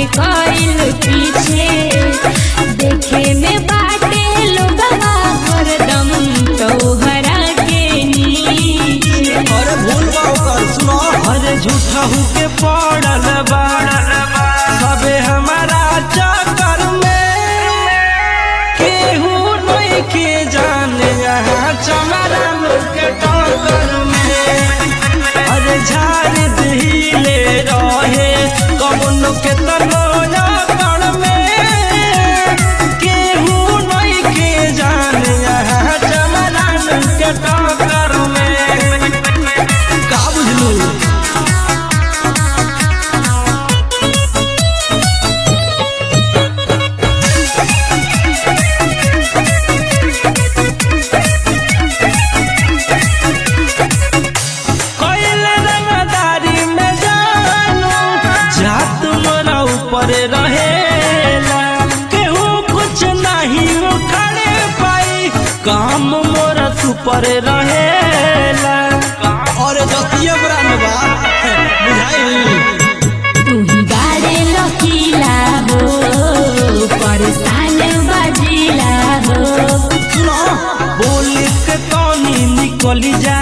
बाटे कइल पीछे देखे में बाटे लोगवा हरदम तोहरा के नीचे अरे भूल बा ओकर सुनो अरे झूठा के पड़ल बा सबे हमारा चक्कर में केहू नहीं के जाने यहाँ चमरा के टक्कर में अरे झाड़ दिले रहे कौनो के तनो कर में केहू नहीं के जाने यहाँ चमरा के टक्कर में का बुझलू कोइल रंगदारी में जानू जात मोरा ऊपर रहेला केहू कुछ नहीं उखड़े पाई काम मोरा सुपर रहेला अरे जतिये ब्रांड बा बुझाई तू ही बारे लकीला हो परेशान बाजीला हो सुनो बोल के कौनी निकली जा